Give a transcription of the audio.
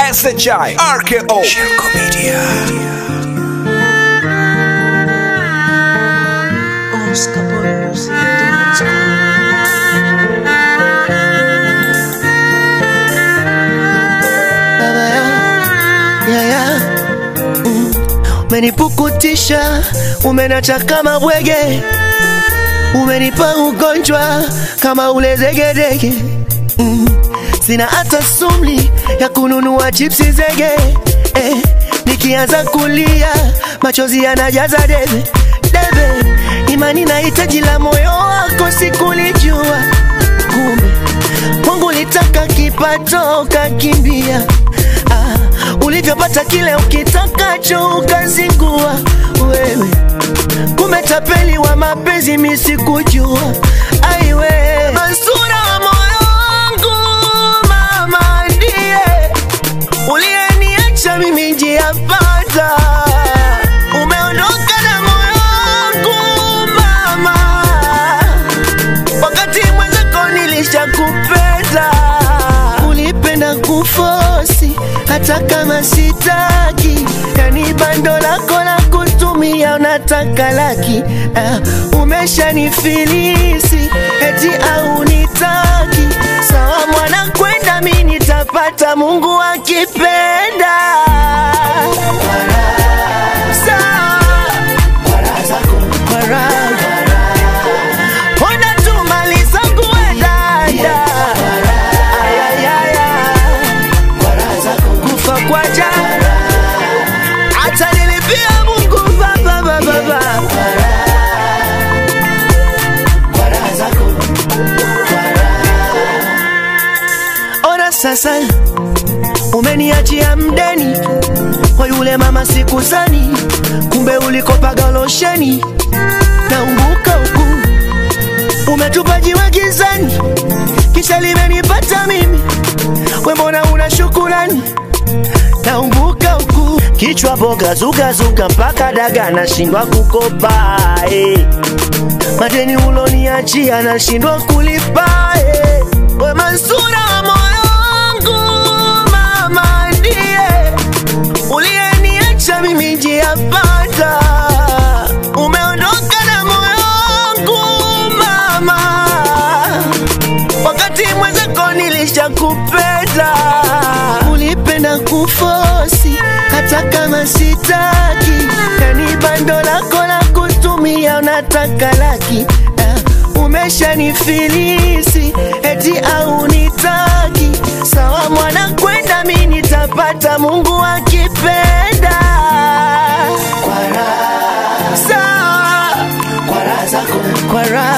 SHI RKO Shirko Media Oscar Boy Music Dance. Baba ya, ya, ya. Mm. Umenipukutisha, umenacha kama bwege, umenipa ugonjwa kama ule zegedege. Mm. Sina hata sumli ya kununua chipsi zege eh. Nikianza kulia machozi yanajaza debe debe, imani na hitaji la moyo wako sikulijua, kumbe Mungu litaka kipato ukakimbia. Ah, ulivyopata kile ukitakacho ukazingua wewe, kumbe tapeli wa mapenzi misikujua. Aiwe Mansura wa moyo wangu, mama ndiye uliyeniacha mimi njia panda. Umeondoka na moyo wangu mama, wakati mwenzako nilishakupenda. Ulipenda kufosi hata kama sitaki, yani bando lako la kutumia unataka laki. Uh, umeshanifilisi eti au nitaki. Sawa mwana, kwenda mi nitapata, Mungu akipenda. Sawa. Kwa raha. Ona tu mali zangu we dada. Ayayaya. Kufa kwa jana. Hata nilipia Mungu baba baba baba. Ona sasa umeniachia mdeni kwa yule mama sikuzani, kumbe ulikopaga losheni naumbuka huku umetupa jiwe gizani, kisha limenipata mimi, we mbona una shukurani? Naumbuka huku kichwa boga zugazuga mpaka daga nashindwa kukopa eh. Madeni uloniachia nashindwa kulipa eh. We Mansura wa moyo wangu, mama ndiye uliyeniacha mimi njia panda. Umeondoka na moyo wangu mama, wakati mwenzako nilishakupenda. Ulipenda kufosi hata kama sitaki, yani bando lako la kutumia unataka laki. Uh, umeshanifilisi eti au nitaki. Sawa mwana, kwenda mi nitapata, Mungu akipenda. Sawa kwa raha